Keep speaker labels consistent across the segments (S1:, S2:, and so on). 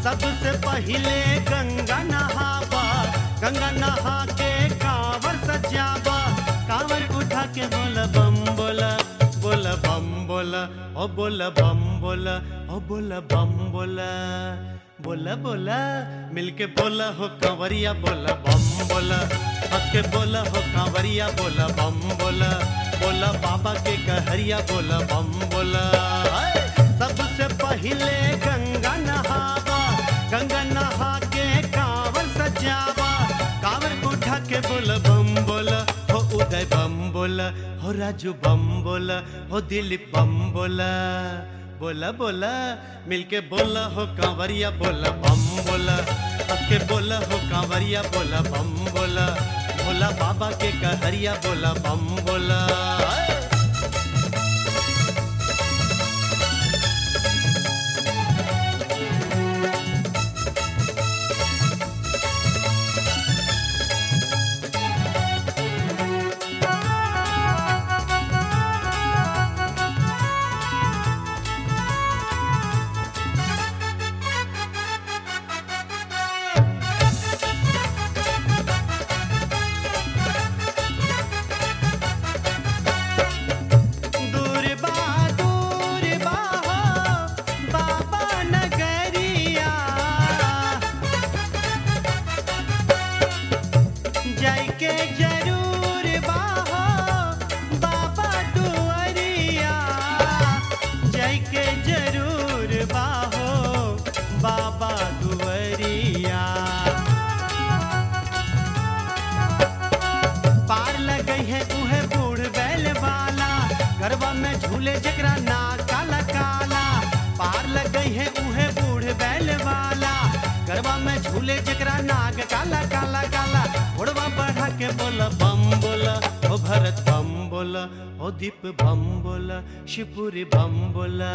S1: सबसे पहिले गंगा नहावा गंगा नहा के कांवर सजावा कांवर उठा के बोला बम बोला बोला बम बोला ओ बोला बम बोला ओ बोला बम बोला बोला बोला मिलके बोला हो कांवरिया बोला बम बोला हंस के बोला हो कांवरिया बोला बम बोला बोला बाबा के कहरिया बोला बम बोला हाय! सबसे पहिले गंगा नहावा गंगा नहा के कांवर सजावा कांवर उठा के बोला बम बोला हो उदय बम बोला हो राजू बम बोला हो दिलीप बम बोला बोला बोला मिलके बोला हो कांवरिया बोला बम बोला हंस के बोला हो कांवरिया बोला बम बोला भोला बाबा के कहरिया बोला बम बोला हाय! दूर बा दूर बा हो बाबा नगरिया जाइके जरूर बा हो बाबा दुआरिया जाइके जरूर बा हो बाबा दुआरिया पार लगई है उहे बूढ़ बैल वाला गरबा में झूले जकरा ना काला काला पार लगई है उहे बूढ़ बैल वाला गरबा में झूले जकरा नाग काला काला काला उड़वा बढ़ा के बोला बम बोला ओ भरत बम बोला ओ दीप बम बोला शिवपुरी बम बोला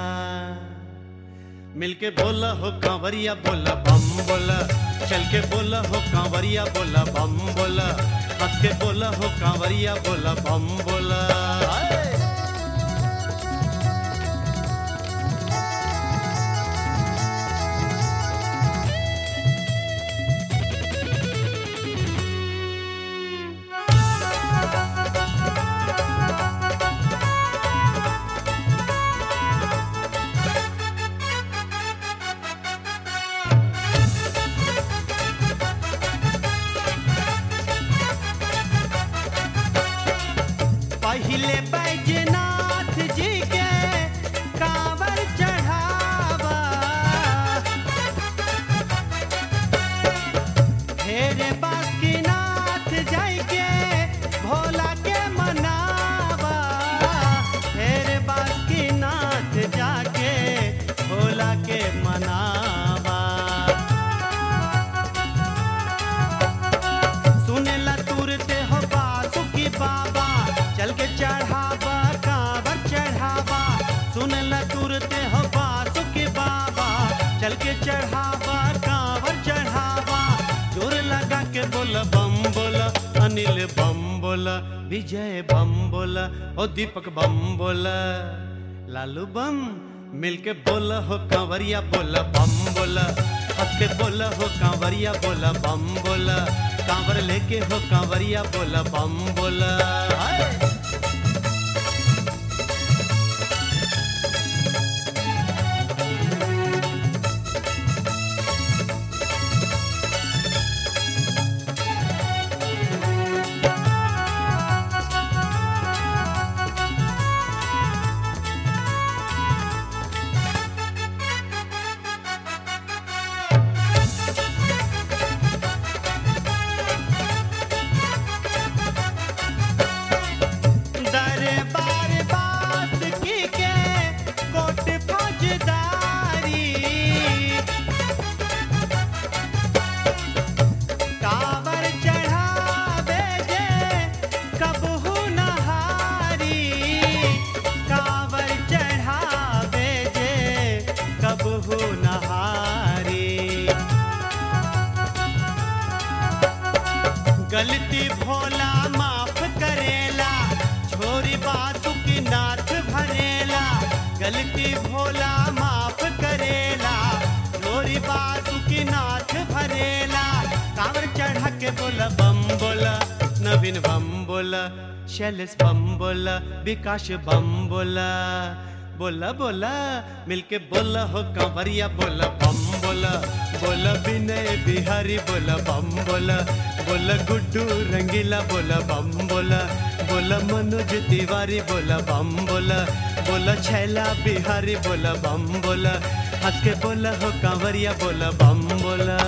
S1: मिलके बोला हो कांवरिया बोला बम बोला चल के बोला हो कांवरिया बोला बम बोला हंस के बोला हो कांवरिया बोला बम बोला हाय! पहिले बैजनाथ जी के कांवर चढ़ावा हेरे बासुकीनाथ जाई के भोला के मनावा हेरे बासुकीनाथ जाके भोला के मनावा सुनेला तुरते हो बासुकी बाबा चल के चढ़ावा कांवर चढ़ावा सुनेला तुरते हो बासुकी बाबा चल के चढ़ावा कांवर चढ़ावा जोर लगा के बोला बम बोला अनिल बम बोला विजय बम बोला ओ दीपक बम बोला लालू बम मिलके बोला हो कांवरिया बोला बम बोला हंस के बोला हो कांवरिया बोला बम बोला कांवर लेके हो कांवरिया बोला बम बोला हाय! दरबार बासुकी के कोट फौजदारी कांवर चढ़ावे जे कबहू नहारी कांवर चढ़ावे जे कबहू नहारी गलती भोला माफ करेला छोरी बासुकी नाथ भरेला गलती भोला माफ करेला छोरी बासुकी के बोला बम बोला नवीन बम बोला शैलेश बम बोला विकास बम बोला बोला बोला मिलके बोला हो कंवरिया बोला बम बोला बोला विनय बिहारी बोला बम बोला बोला गुड्डू रंगीला बोला बम बोला बोला मनोज तिवारी बोला बम बोला बोला छैला बिहारी बोला बम बोला हंस के बोला हो कांवरिया बोला बम बोला